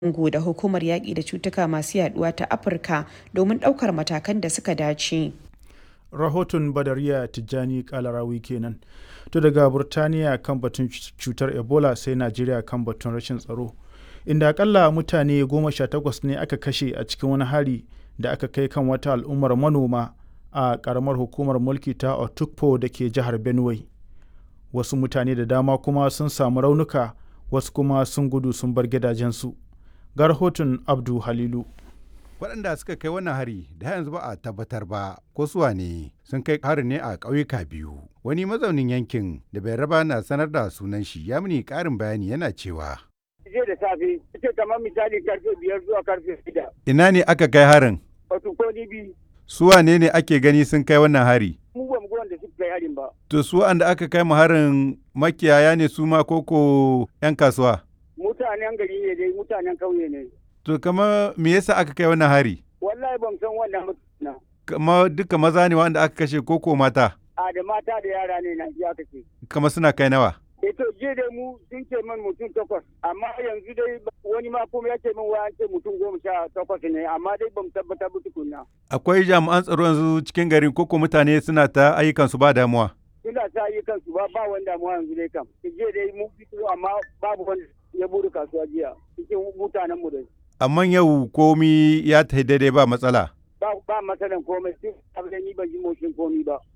Congo da Hukumar Yaƙi da Cutuka Masu Yaɗuwa ta Afirka domin ɗaukar matakan da suka dace. Rahoton Badariya Tijjani Kalarawi kenan. To daga Burtaniya kan batun cutar Ebola sai Najeriya kan batun rashin tsaro. Inda akalla mutane goma sha takwas ne aka kashe a cikin wani hari da aka kai kan wata al'ummar manoma a ƙaramar hukumar mulki ta Otukpo da ke jihar Benue. Wasu mutane da dama kuma sun samu raunuka wasu kuma sun gudu sun bar gidajensu. Ga rahoton Abdu Halilu. waɗanda suka kai wannan hari da yanzu ba a tabbatar ba ko suwa ne sun kai harin ne a ƙauyuka biyu wani mazaunin yankin da bai raba na sanar da sunan shi ya mini ƙarin bayani yana cewa jiya da safe ita kamar misali karfe biyar zuwa karfe shida ina ne aka kai harin wato ko ni bi su wane ne ake gani sun kai wannan hari mu ba mu ga wanda suka kai harin ba to su wanda aka kai mu harin makiyaya ne su ma koko 'yan kasuwa mutanen gari ne dai mutanen kauye ne to kama me yasa aka kai wannan hari wallahi ban san wannan mutuna kama duka maza ne wanda aka kashe koko mata a da mata da yara ne na ji aka ce kama suna kai nawa eh to jiya dai mu sun ce min mutum takwas amma yanzu dai wani ma kuma ya ce min wa an ce mutum goma sha takwas ne amma dai bamu tabbatar ba tukunna akwai jami'an tsaro yanzu cikin garin koko mutane suna ta ayyukan su ba damuwa suna ta yi kansu ba ba wanda mu yanzu dai kam jiya dai mu fito amma babu wanda ya bude kasuwa jiya cikin mutanen mu dai amma yau komi ya tafi daidai ba matsala ba ba matsalan komai sai abin ni ban ji motsin komi ba